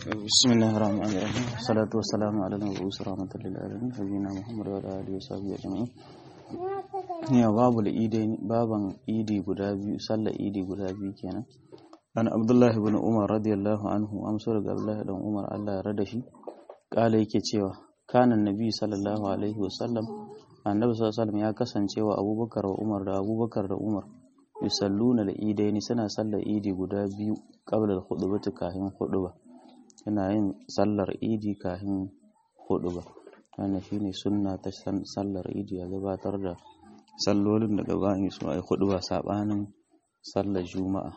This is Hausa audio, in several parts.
بسم الله الرحمن الرحيم والصلاة والسلام على المبعوث رحمة للعالمين نبينا محمد وعلى آله وصحبه أجمعين ya babu idai baban idi guda biyu sallar idi guda biyu kenan an abdullahi ibn umar radiyallahu anhu amsar daga abdullahi dan umar Allah ya rada shi kala yake cewa kana nabi sallallahu alaihi wasallam annabi sallallahu alaihi wasallam ya kasance wa abubakar wa umar da abubakar da umar yusalluna da idaini suna sallar idi guda biyu qabla al-khutbati kahin khutba yana yin sallar idi kahin khutba wannan shine sunna ta sallar idi ya gabatar da sallolin da gabanin su ai khutba sabanin sallar juma'a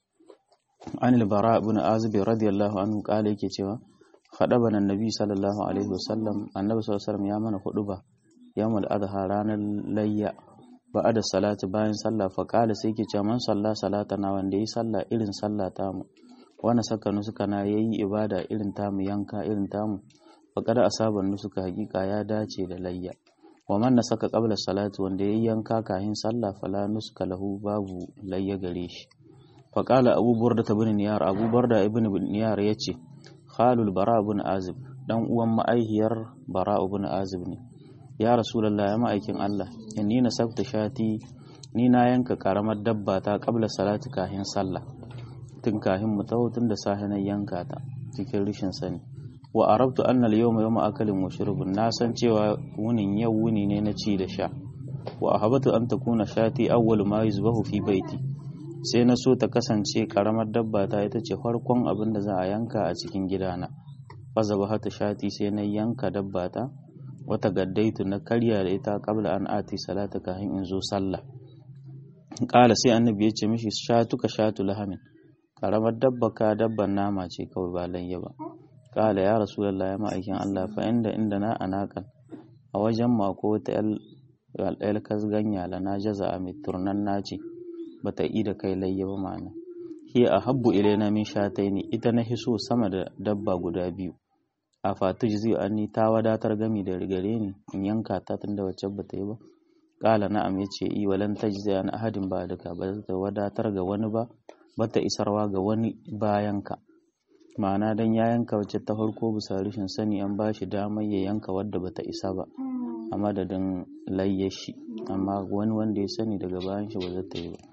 an al-bara ibn azib radiyallahu anhu kale yake cewa khadabana annabi sallallahu alaihi wasallam annabi sallallahu alaihi wasallam ya mana khutba yawmul adha ranar layya ba'ada salati bayan sallah fa qala sai yake cewa man salla salatana wanda yi sallah irin sallah tamu wanda saka nusuka na yayi ibada irin tamu yanka irin tamu fa kada asaban nusuka hakika ya dace da layya wa man saka qabla salati wanda yayi yanka kahin sallah fala nusuka lahu babu layya gare shi fa qala abu burda ibn niyar abu burda ibn niyar yace khalul bara ibn azib dan uwan ma'aihiyar bara ibn azib ne ya rasulallah ya ma'aikin Allah inni na sabta shati ni na yanka karamar dabba ta kabla salati kahin sallah tun kahin mu taho tun da safe na yanka ta cikin rishin sani wa arabtu anna al-yawma yawma akalin wa shurbin na san cewa wunin yau wuni ne na ci da sha wa ahabatu an takuna shati awwal ma yuzbahu fi baiti sai na so ta kasance karamar dabba ta ita ce farkon abin da za a yanka a cikin gidana fa zabahatu shati sai na yanka dabba ta wata gaddaitu na karya da ita kabla an ati salata kafin in zo sallah kala sai annabi ya ce mishi shatuka shatu lahamin karamar dabba ka dabban nama ce kawai ba layya ba kala ya rasulullah ya ma'aikin Allah fa inda inda na anakan a wajen mako wata yal kasganya la na jaza a turnan naci bata yi da kai layya ba ma'ana hi a habbu ilaina min shataini ita na hiso sama da dabba guda biyu a fatu zai anni ta wadatar gami da rigare ni in yanka ta tunda wacce ba ta yi ba kala na'am ya ce i walan tajzi an ahadin ba duka ba ta wadatar ga wani ba ba ta isarwa ga wani bayan ka ma'ana dan ya yanka wacce ta farko bisa rashin sani an ba shi damar ya yanka wadda bata isa ba a madadin layye shi amma wani wanda ya sani daga bayan shi ba za ta yi ba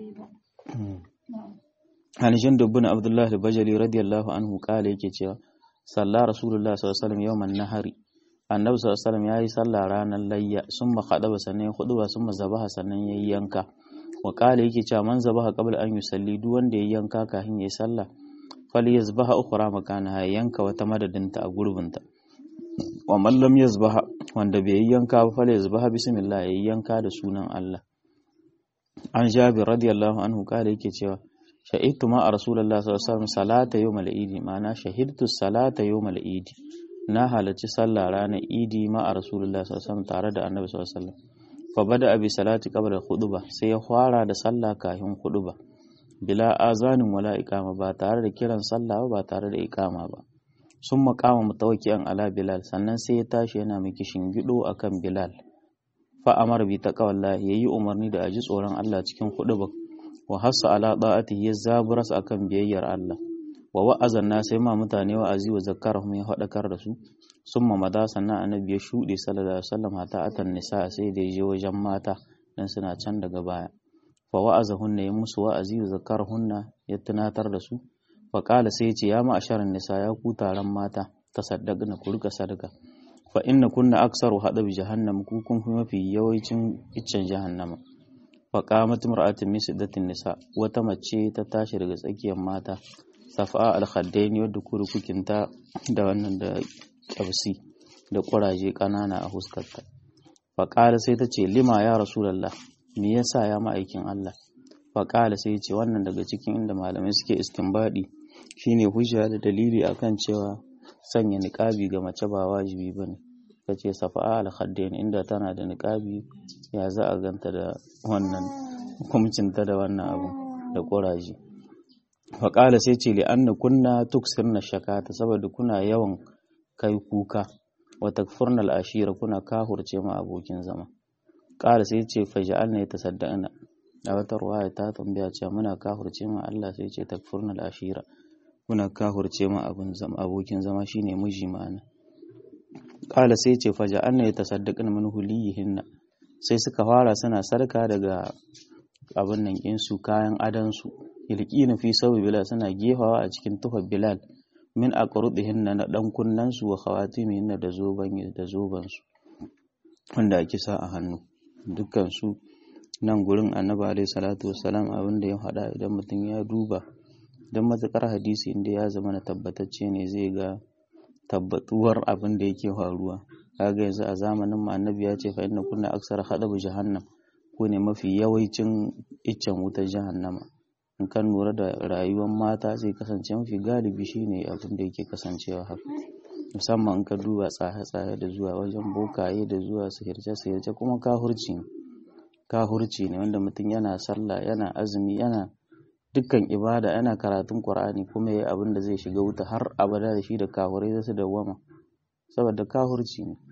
an jin dubbin abdullahi bajali radiyallahu anhu kala yake cewa salla rasulullah sallallahu alaihi wasallam yawman nahari annabi sallallahu alaihi wasallam yayi sallah ranar layya summa khadaba sannan huduba summa zabaha sannan yayi yanka wa qala yake cewa man zabaha qabla an yusalli duk wanda yayi yanka kafin yayi sallah falyazbaha ukhra makanaha yanka wata madadinta a gurbinta wa man lam yazbaha wanda bai yi yanka ba falyazbaha bismillah yayi yanka da sunan Allah an jabir radiyallahu anhu qala yake cewa shahidtu ma a rasulullah sallallahu alaihi wasallam salata yawmal idi ma'ana shahidtu salata yawmal idi na halarci sallah ranar idi ma a rasulullah sallallahu alaihi wasallam tare da annabi sallallahu alaihi wasallam fa bada abi salati qabla khutba sai ya fara da sallah kafin khutba bila azanin wala iqama ba tare da kiran sallah ba tare da iqama ba sun makama mutawakkiyan ala bilal sannan sai ya tashi yana miki shingido akan bilal fa amar bi taqwallahi yayi umarni da aji tsoron Allah cikin khutba wa hassa ala da'atihi ya zaburas akan biyayyar Allah wa wa'azan na sai ma mutane wa'azi wa zakkarahum ya hadakar da su summa mada sannan annabi ya shude sallallahu alaihi wasallam hatta atan nisa sai da je wajen mata dan suna can daga baya fa wa'azahunna ya musu wa'azi wa zakkarahunna ya tunatar da su fa qala sai ya ce ya ma'asharan nisa ya ku taron mata tasaddaqna ku rika sadaka fa inna kunna aksaru hadabi jahannam ku kun fi mafi yawancin iccen jahannama faƙamat mar'atin min siddatin nisa wata mace ta tashi daga tsakiyar mata safa al-khaddaini wadda kurukukinta da wannan da ƙyabsi da ƙuraje ƙanana a huskarta faƙala sai ta ce lima ya rasulallah me yasa ya ma'aikin Allah faƙala sai ce wannan daga cikin inda malamai suke istinbadi shine hujja da dalili akan cewa sanya niƙabi ga mace ba wajibi bane ta ce safa'a al-khaddain inda tana da niƙabi ya za a ganta da wannan hukumcinta da wannan abu da ƙuraje faƙala sai ce li anna kunna tuksirna shakata saboda kuna yawan kai kuka wa takfurna al-ashira kuna kahurce ma abokin zama ƙala sai ce faj'alna yatasaddaqna a wata ruwaya ta tambaya cewa muna kahurce ma Allah sai ce takfurna al-ashira kuna kahurce ma abin zama abokin zama shine miji ma'ana kala sai ce faja anna yatasaddaqna min huliyihinna sai suka fara suna sarka daga abin nan insu kayan adansu ilqina fi sawi bilal suna gefawa a cikin tufar bilal min aqrudihinna na dan kunnansu wa khawatimihinna da zoban da zoban su wanda ake sa a hannu dukkan su nan gurin annabi alaihi salatu wassalam abin da ya faɗa idan mutum ya duba don matukar hadisi inda ya zama na tabbatacce ne zai ga tabbatuwar abin da yake faruwa kaga yanzu a zamanin mu annabi ya ce fa inna kunna aksar hadabu jahannam ko ne mafi yawancin iccen wutar jahannama in kan lura da rayuwar mata zai kasance mafi galibi shine abin da yake kasancewa haka musamman in ka duba tsaye-tsaye da zuwa wajen bokaye da zuwa sihirce-sihirce kuma kahurci ne kahurci ne wanda mutum yana sallah yana azumi yana dukkan ibada yana karatun qur'ani kuma yayi abin da zai shiga wuta har abada da shi da kahurai zai su dawwama saboda kahurci ne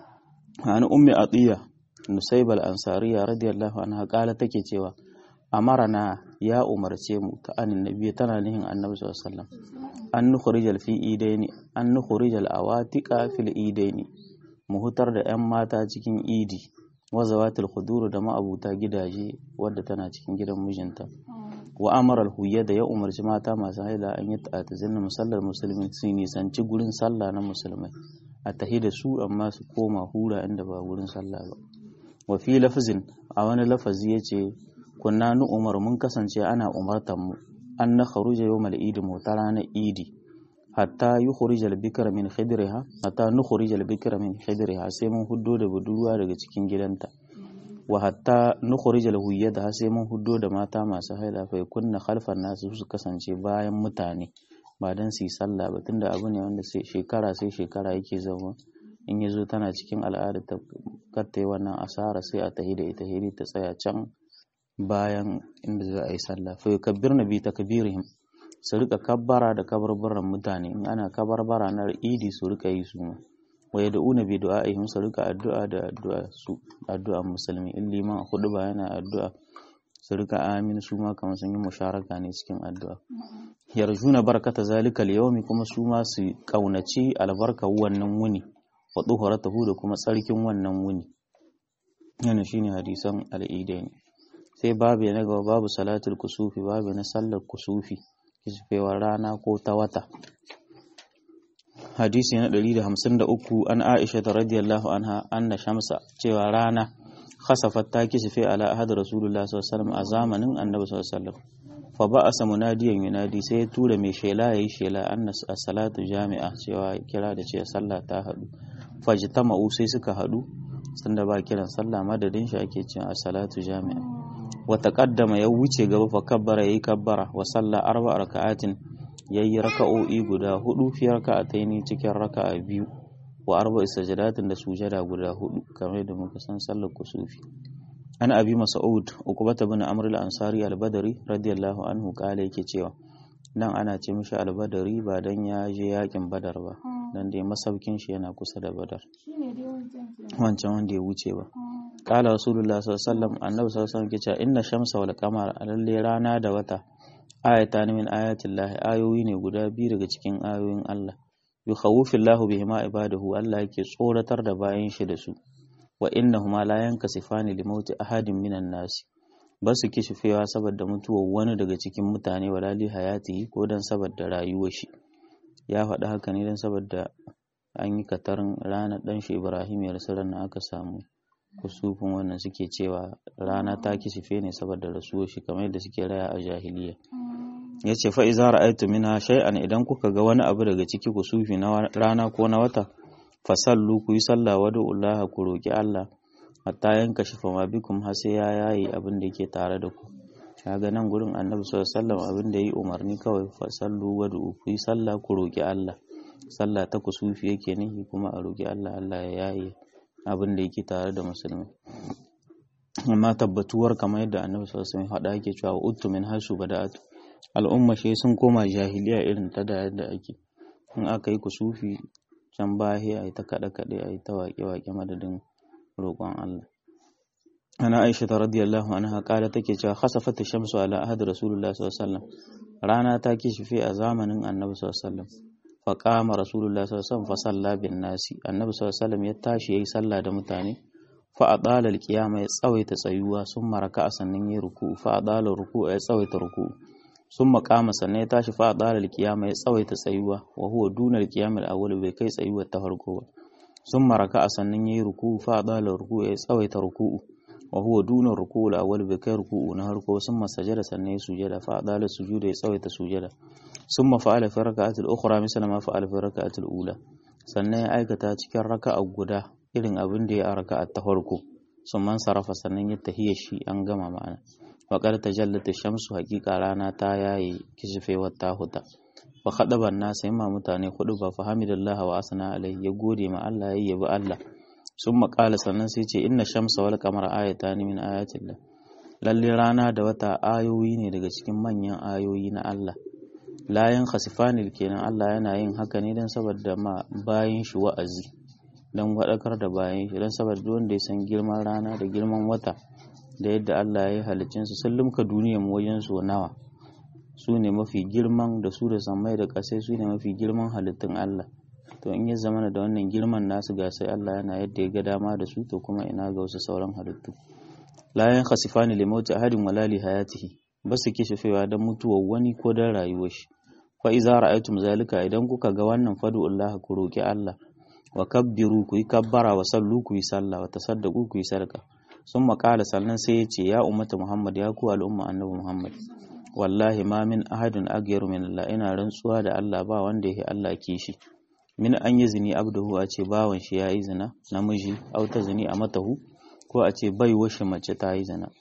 an ummi atiya nusaybal ansariya radiyallahu anha kala take cewa amarana ya umarce mu ta anin nabi tana nihin annabi sallallahu alaihi wasallam an nukhrijal fi idaini an nukhrijal awatiqa fil idaini mu hutar da yan mata cikin idi wazawatul khudur da ma'abuta gidaje wadda tana cikin gidan mijinta wa amara al da ya umarci mata masu haila an yi ta'atazin musallar musulmi su nisanci gurin sallah na musulmai a tahi da su amma su koma hura inda ba gurin sallah ba wa fi lafazin a wani lafazi yace kunna nu umar mun kasance ana umartan mu an na kharuja yawmal idi mu ta ranar idi hatta yukhrij al-bikra min khidriha hatta nukhrij al-bikra min khidriha sai mun huddo da budurwa daga cikin gidanta wa hatta nukhrij al-huyyada sai mun huddo da mata masu haila fa kunna khalfan nasu su kasance bayan mutane ba dan su yi sallah ba tunda abu ne wanda sai shekara sai shekara yake zama in yazo tana cikin al'ada ta katta wannan asara sai a tahi da ita hiri ta tsaya can bayan inda za a yi sallah fa yukabbirna bi takbirihim su rika kabbara da kabarbaran mutane in ana kabarbara na idi su rika yi su ma wa yad'una bi du'a'ihim su rika addu'a da addu'a su addu'a musulmi in liman hudu ba yana addu'a su rika amin su ma kamar sun yi musharaka ne cikin addu'a yarjuna barakata zalikal yawmi kuma su ma su kaunaci albarka wannan wuni wa tuhuratahu da kuma tsarkin wannan wuni yana shine hadisan al'idain sai babu na gaba babu salatul kusufi babu na sallar kusufi kisfewar rana ko ta wata hadisi na 153 an aisha ta radiyallahu anha anna shamsa cewa rana khasafat ta kisfe ala ahad rasulullah sallallahu alaihi a zamanin annabi sallallahu alaihi wasallam fa ba'asa munadiyan yunadi sai ya tura mai shela yayi shela anna salatu jami'a cewa kira da ce sallah ta hadu fajtama'u sai suka hadu sanda ba kiran sallah madadin shi ake cewa salatu jami'a wa taqaddama ya wuce gaba fa kabbara yayi kabbara wa salla arba raka'atin yayi raka'o'i guda hudu fi raka'ataini cikin raka'a biyu wa arba sajadatin da sujada guda hudu kamar da muka san sallar kusufi an abi mas'ud ukbata bin amr al-ansari al-badri radiyallahu anhu kale yake cewa nan ana ce mishi al-badri ba dan ya je yakin badar ba dan dai masaukin shi yana kusa da badar wancan wanda ya wuce ba kala rasulullah sallallahu alaihi wasallam annabi sallallahu alaihi wasallam ke cewa inna shamsa wal qamara lalle rana da wata ayatan min ayatillah ayoyi ne guda biyu daga cikin ayoyin Allah yukhawwifillahu bihima ibadahu Allah yake tsoratar da bayan shi da su wa innahuma la yankasifani li mauti ahadin minan nasi ba su kishifewa saboda mutuwar wani daga cikin mutane wala li hayatihi ko dan saboda rayuwar shi ya faɗi haka ne dan saboda an yi katarin ranar ɗan shi Ibrahim ya rasu ranar aka samu kusufin wannan suke cewa rana ta kishife ne saboda rasuwar shi kamar yadda suke raya a jahiliya ya ce fa'iza ra'aitu mina shay'an idan kuka ga wani abu daga ciki kusufi na rana ko na wata fasallu ku yi sallah wa Allah ku roki Allah hatta yanka shi fama bikum har sai ya yayi abin da yake tare da ku kaga nan gurin annabi sallallahu alaihi wasallam abin da yi umarni kawai fasallu wa ku yi sallah ku roki Allah sallah ta kusufi yake nihi kuma a roki Allah Allah ya yayi abin da yake tare da musulmi amma tabbatuwar kamar yadda annabi sallallahu alaihi wasallam hada yake cewa uttu min hasu bada'atu al'umma shi sun koma jahiliya irin ta da yadda ake in aka yi kusufi can baya a yi ta kaɗe kaɗe a yi ta waƙe waƙe madadin roƙon Allah ana aisha ta radiyallahu anha kala take cewa khasafat shamsu ala ahad rasulullah sallallahu alaihi wasallam rana ta kishife a zamanin annabi sallallahu alaihi wasallam fa qama rasulullahi sallallahu alaihi wasallam fa salla bin nasi annabi sallallahu alaihi wasallam ya tashi yayi sallah da mutane fa adala alqiyama ya tsawaita tsayuwa sun maraka sannan yayi ruku fa adala ruku ya tsawaita ruku sun makama sannan ya tashi fa adala alqiyama ya tsawaita tsayuwa wa huwa duna alqiyam alawwal bai kai tsayuwar ta farko ba sun maraka sannan yayi ruku fa adala ruku ya tsawaita ruku wa huwa duna ruku alawwal bai kai ruku na farko sun masajada sannan ya sujada fa adala sujuda ya tsawaita sujada sun mafa'ala fi raka'atul ukhra misala ma fa'ala fi raka'atul ula sannan ya aikata cikin raka'a guda irin abin da ya a raka'a ta farko sun man sarrafa sannan ya tahiya shi an gama ma'ana waƙar ta jallata shamsu hakika rana ta yaye kishifewar ta huta wa khadaban nasa yamma mutane hudu ba fahamidallah wa asana alai ya gode ma Allah ya yabi Allah sun maƙala sannan sai ce inna shamsa wal qamara ayatan min ayatillah lalle rana da wata ayoyi ne daga cikin manyan ayoyi na Allah layan khasifanil kenan Allah yana yin haka ne don saboda ma bayan shi wa'azi don waɗakar da bayan shi don saboda wanda ya san girman rana da girman wata da yadda Allah ya yi halicinsu sun limka duniyar wajen su nawa su ne mafi girman da su da samai da ƙasai su ne mafi girman halittun Allah to in ya zama da wannan girman nasu ga sai Allah yana yadda ya ga dama da su to kuma ina ga wasu sauran halittu la yan khasifani li mauti ahadin wala li hayatihi ba su kishifewa don mutuwar wani ko don rayuwar shi fa iza ra'aytum zalika idan kuka ga wannan fadu Allah ku roki Allah wa kabbiru ku yi kabbara wa sallu ku yi sallah wa tasaddaqu ku yi sadaka sun maƙala sannan sai ya ce ya ummata Muhammad ya ku al'umma annabi Muhammad wallahi ma min ahadin agyaru min Allah ina rantsuwa da Allah ba wanda yake Allah kishi min an yi zini abduhu a ce bawan shi ya yi zina namiji au ta zini a matahu ko a ce bai washe mace ta yi zina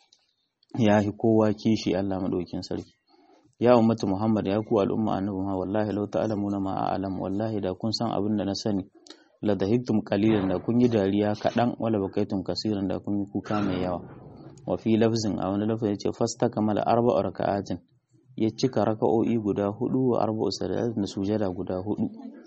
ya yi kowa kishi Allah madaukin sarki ya ummata Muhammad ya ku al'umma annabi Muhammad wallahi law ta'lamuna ma a'lam wallahi da kun san abin da na sani la dahiktum qalilan da kun yi dariya kaɗan wala bakaitum kasiran da kun yi kuka mai yawa wa fi lafzin a wani lafzin yace fasta kamala arba'u raka'atin ya cika raka'o'i guda hudu wa arba'u sadat da sujada guda hudu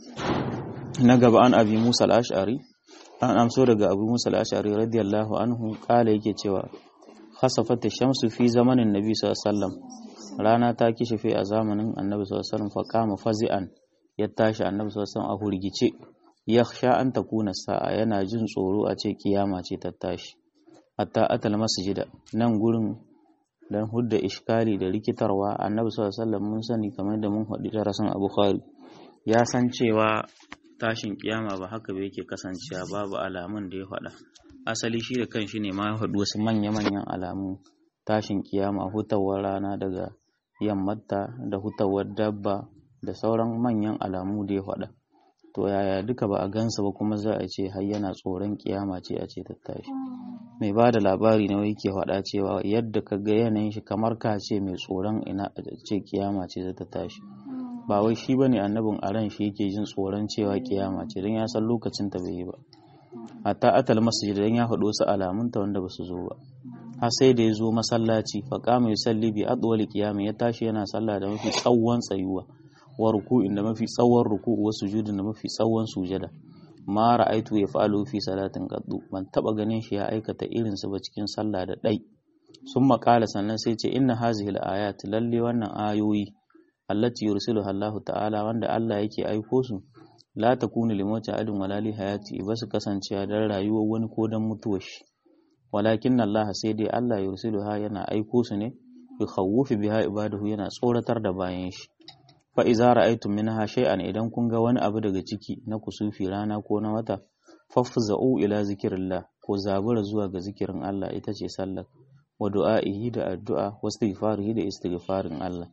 na gaba an abi Musa al-Ash'ari an amso daga Abu Musa al-Ash'ari radiyallahu anhu kala yake cewa khasafat shamsu fi zamanin nabi sallallahu alaihi wasallam rana ta kishife a zamanin annabi sallallahu alaihi wasallam fa kama fazi'an ya tashi annabi sallallahu alaihi wasallam a hurgice ya sha an takuna sa'a yana jin tsoro a ce kiyama ce ta tashi hatta atal masjida nan gurin dan hudda iskali da rikitarwa annabi sallallahu alaihi wasallam mun sani kamar da mun faɗi darasin a bukhari ya san cewa tashin kiyama ba haka ba yake kasancewa babu alamun da ya faɗa asali shi da kanshi ne ma ya faɗi wasu manya-manyan alamu tashin kiyama hutawar rana daga yammata da hutawar dabba da sauran manyan alamu da ya faɗa to yaya duka ba a gansa ba kuma za a ce har yana tsoron kiyama ce a ce ta tashi mai ba da labari na yake faɗa cewa yadda ka ga yanayin shi kamar ka ce mai tsoron ina ce kiyama ce za ta tashi ba wai shi bane annabin a ran shi yake jin tsoron cewa kiyama ce don ya san lokacin ta bai yi ba hatta atal masjid dan ya faɗo su alamun ta wanda ba su zo ba har sai da ya zo masallaci fa qama yusalli bi adwali qiyami ya tashi yana sallah da mafi tsawon tsayuwa wa ruku'in da mafi tsawon ruku'u wa sujudin da mafi tsawon sujada ma ra'aitu ya fa'alu fi salatin qaddu ban taba ganin shi ya aikata irin su ba cikin sallah da dai sun makala sannan sai ce inna hazihi al-ayat lalle wannan ayoyi allati yursiluha Allah ta'ala wanda Allah yake aiko su la takunu limauti adin wala li hayati ba su kasancewa dan rayuwar wani ko dan mutuwar shi walakin Allah sai dai Allah yursiluha yana aiko su ne bi khawufi biha ibadahu yana tsoratar da bayan shi fa iza ra'aytum minha shay'an idan kun ga wani abu daga ciki na kusufi rana ko na wata fafza'u ila zikrillah ko zabura zuwa ga zikirin Allah ita ce sallar wa du'a'ihi da addu'a wa istighfarihi da istighfarin Allah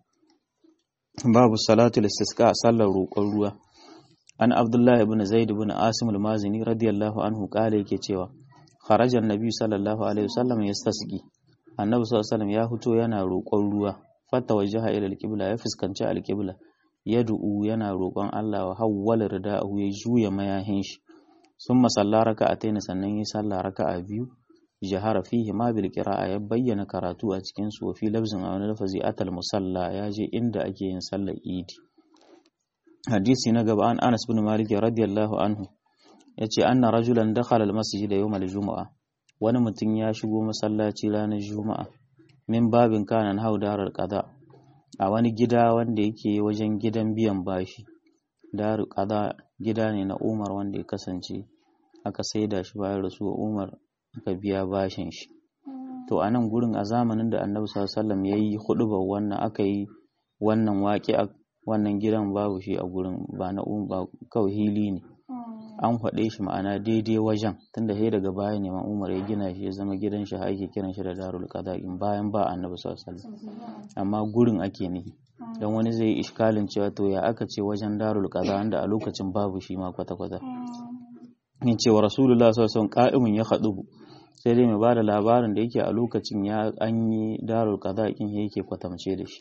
babu salatul istisqa sallar roƙon ruwa an abdullah ibn zaid ibn asim al-mazini radiyallahu anhu kale yake cewa kharaja annabi sallallahu alaihi wasallam yastasqi annabi sallallahu alaihi wasallam ya fito yana roƙon ruwa fata wajaha ila al-qibla ya fuskanci al-qibla yad'u yana roƙon Allah wa hawwala rida'ahu ya juya mayahin shi summa salla raka'atayn sannan yi sallah raka'a biyu jahara fihi ma bil qira'a ya bayyana karatu a cikin su fi lafzin a wani lafazi atal musalla ya je inda ake yin sallar idi hadisi na gaba an Anas bin Malik radiyallahu anhu yace anna rajulan dakhala al masjid yawm al jumu'a wani mutum ya shigo masallaci ranar juma'a min babin kana hau darar qada a wani gida wanda yake wajen gidan biyan bashi daru qada gida ne na Umar wanda ya kasance aka saida shi bayan rasuwar Umar aka biya bashin shi to a nan gurin a zamanin da Annabi sallallahu alaihi wasallam yayi hudubar wannan aka yi wannan waƙi wannan gidan babu shi a gurin ba na ba kawai hili ne an faɗe shi ma'ana daidai wajen tunda sai daga baya ne Umar ya gina shi ya zama gidan shi ake kiran shi da Darul Qada'in bayan ba Annabi sallallahu alaihi wasallam amma gurin ake nihi dan wani zai yi iskalin cewa to ya aka ce wajen Darul Qada wanda a lokacin babu shi ma kwata kwata in cewa Rasulullah sallallahu alaihi wasallam qa'imun ya khadubu sai dai mai bada labarin da yake a lokacin ya an yi Darul Qada'in yake kwatamce da shi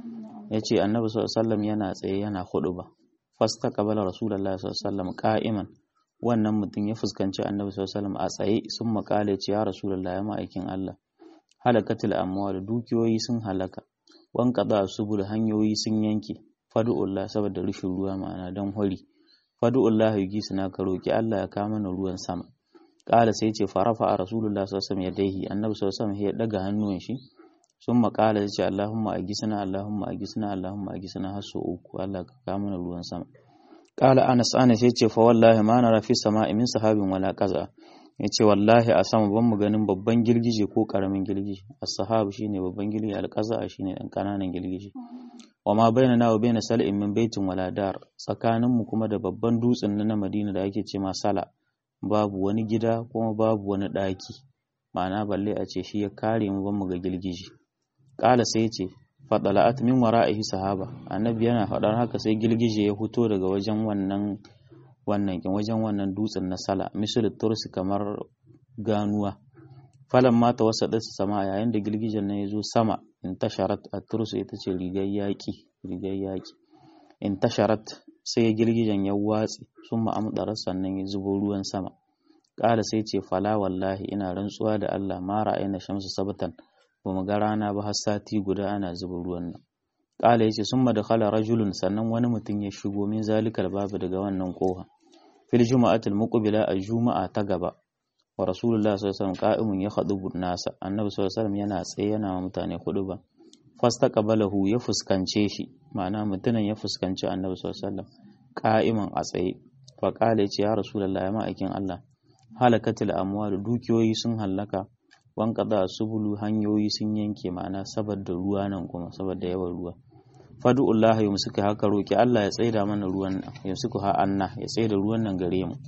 yace Annabi sallallahu alaihi wasallam yana tsaye yana khuduba fasta qabala Rasulullah sallallahu alaihi wasallam qa'iman wannan mutum ya fuskanci annabi sallallahu a tsaye sun makale ce ya rasulullahi ya ma'aikin Allah halakatul amwal dukiyoyi sun halaka wan qada subul hanyoyi sun yanke fadu'ullah saboda rushin ruwa ma'ana dan hori fadu'ullah yugi suna ka roki Allah ya kama mana ruwan sama kala sai ce farafa a rasulullah sallallahu alaihi wasallam yadaihi annabi sallallahu alaihi ya daga hannuwan shi sun makala ya ce Allahumma agisna Allahumma agisna Allahumma agisna har uku Allah ka kama mana ruwan sama Ƙala Anas Anas ya ce fa wallahi ma na rafi sama min sahabin wala kaza ya ce wallahi a sama ban mu ganin babban girgije ko ƙaramin girgije as-sahabu shine babban girgije al-qaza shine dan kananan girgije wa ma baina na wa baina sal'in min baitin wala dar tsakanin mu kuma da babban dutsen na Madina da ake ce ma sala babu wani gida kuma babu wani ɗaki ma'ana balle a ce shi ya kare mu ban mu ga girgije ƙala sai ce fadala'at min wara'ihi sahaba annabi yana faɗar haka sai girgije ya fito daga wajen wannan wannan kin wajen wannan dutsen na sala misal tursi kamar ganuwa falan mata wasa da sama yayin da girgijen nan ya zo sama in tasharat at-tursu ita ce rigar yaki rigar yaki in tasharat sai girgijen ya watsi sun ma'amdara sannan ya zubo ruwan sama ƙara sai ce fala wallahi ina rantsuwa da Allah ma ra'ayna shamsu sabatan ba mu ga rana ba har sati guda ana zuba ruwan nan ƙala yace summa dakhala rajulun sannan wani mutum ya shigo min zalikal babu daga wannan koha fil juma'atil muqbila a juma'a ta gaba wa rasulullah sallallahu alaihi wasallam qa'imun ya khadubu nasa annabi sallallahu alaihi wasallam yana tsaye yana mutane huduba fastaqbalahu ya fuskance shi ma'ana mutumin ya fuskanci annabi sallallahu alaihi wasallam qa'iman a tsaye fa qala yace ya rasulullah ya ma'aikin Allah halakatil amwal dukiyoyi sun hallaka wanqada subulu hanyoyi sun yanke ma'ana saboda ruwa nan kuma saboda yawan ruwa fadu'ullah ya musuka haka roki Allah ya tsaida mana ruwan nan ya suku ha anna ya tsaida ruwan nan gare mu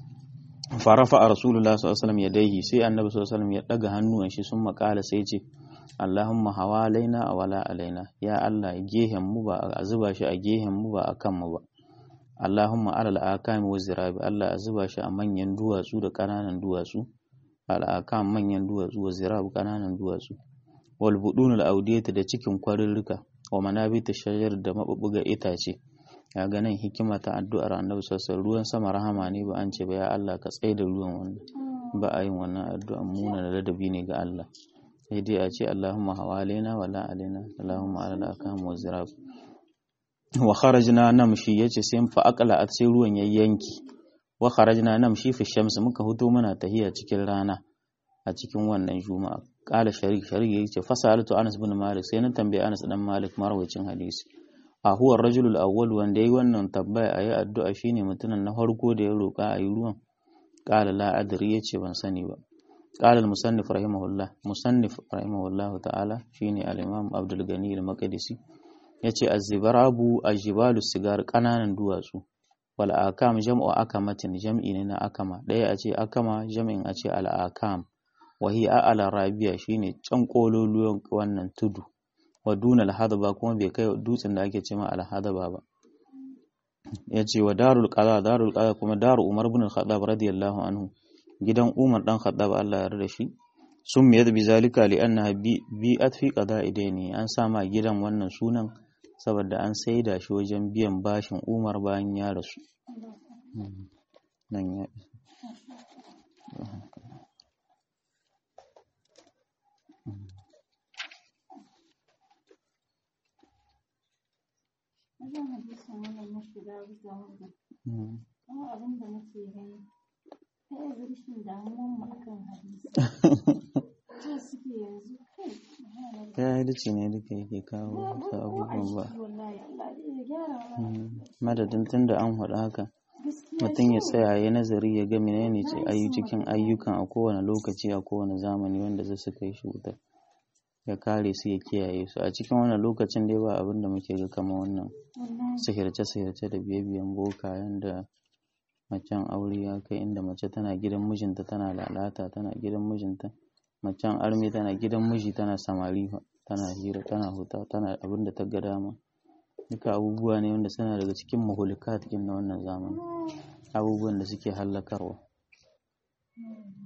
farafa a rasulullah sallallahu alaihi wasallam yadaihi sai annabi sallallahu alaihi wasallam ya daga hannuwan shi sun makala sai ce Allahumma hawalaina a wala alaina ya Allah gehen mu ba a zuba shi a gehen mu ba akan mu ba Allahumma alal akami wa zirabi Allah a zuba shi a manyan duwatsu da ƙananan duwatsu al'akam manyan duwatsu wa zirabu ƙananan duwatsu wal budunul audiyata da cikin kwarirrika wa manabita shajar da mabubbuga itace ya ga nan hikima ta addu'ar annabi sallallahu ruwan sama rahama ne ba an ce ba ya Allah ka tsaye da ruwan wannan ba a yin wannan addu'a muna da ladabi ne ga Allah sai dai a ce Allahumma hawalaina wala alaina Allahumma alal akam wa zirab wa kharajna namshi yace sai fa aqla at sai ruwan yayyanki wa kharajna namshi fi shams muka huto muna tahiya cikin rana a cikin wannan juma'a qala sharik sharik yace fasalatu Anas bin Malik sai na tambaye Anas dan Malik marwayacin hadisi a huwa rajulul awwal wanda yayi wannan tambaya ayi addu'a shine mutumin na farko da ya roka ayi ruwan qala la adri yace ban sani ba qala al musannif rahimahullah musannif rahimahullah ta'ala shine al imam Abdul Gani al Maqdisi yace az-zibarabu ajbalu sigar kananan duwatsu wal akam jam'u akamatin jam'i ne na akama ɗaya a ce akama jam'in a ce al akam wa hiya a'la rabiya shine can kololuwan wannan tudu wa duna al hadaba kuma bai kai dutsen da ake cewa al hadaba ba yace wa darul qada darul qada kuma daru umar ibn al-khattab radiyallahu anhu gidan umar dan khattab Allah ya yarda shi sun miyar bi zalika li annaha bi'at fi qada'i daini an sama gidan wannan sunan saboda an saida shi wajen biyan bashin umar bayan ya rasu nan ya wajen hadisin wannan na shiga bisa wanda kuma abin da nake gani ta yanzu rashin damuwan mu akan hadisi ta suke yanzu kai jahilci ne duka yake kawo wasu abubuwan ba wallahi Allah ya gyara madadin tun da an haɗu haka mutum ya tsaya ya nazari ya ga menene ce ayu cikin ayyukan a kowane lokaci a kowane zamani wanda zai su kai shi wuta ya kare su ya kiyaye su a cikin wannan lokacin dai ba abin da muke ga kama wannan sihirce sihirce da biye biyan boka yanda macen aure ya kai inda mace tana gidan mijinta tana lalata tana gidan mijinta macen arme tana gidan miji tana samari tana hira tana huta tana abin da ta ga dama duka abubuwa ne wanda suna daga cikin mahulukat na wannan zamani abubuwan da suke hallakarwa